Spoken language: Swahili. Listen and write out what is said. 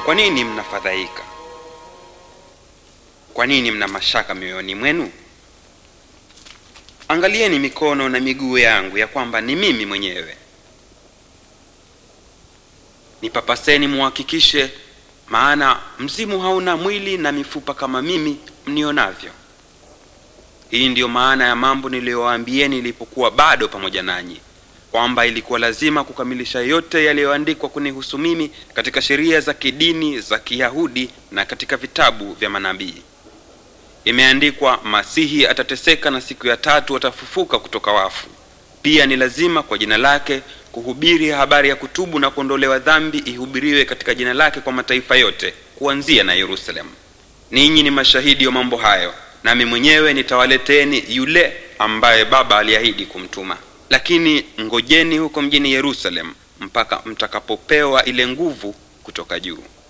Kwa nini mnafadhaika? Kwa nini mna mashaka mioyoni mwenu? Angalieni mikono na miguu yangu ya kwamba ni mimi mwenyewe. Nipapaseni muhakikishe, maana mzimu hauna mwili na mifupa kama mimi mnionavyo. Hii ndiyo maana ya mambo niliyowaambieni nilipokuwa bado pamoja nanyi, kwamba ilikuwa lazima kukamilisha yote yaliyoandikwa kunihusu mimi katika sheria za kidini za Kiyahudi na katika vitabu vya manabii. Imeandikwa, Masihi atateseka na siku ya tatu atafufuka kutoka wafu. Pia ni lazima kwa jina lake kuhubiri habari ya kutubu na kuondolewa dhambi ihubiriwe katika jina lake kwa mataifa yote, kuanzia na Yerusalemu. Ninyi ni mashahidi wa mambo hayo, nami mwenyewe nitawaleteni yule ambaye Baba aliahidi kumtuma. Lakini ngojeni huko mjini Yerusalemu mpaka mtakapopewa ile nguvu kutoka juu.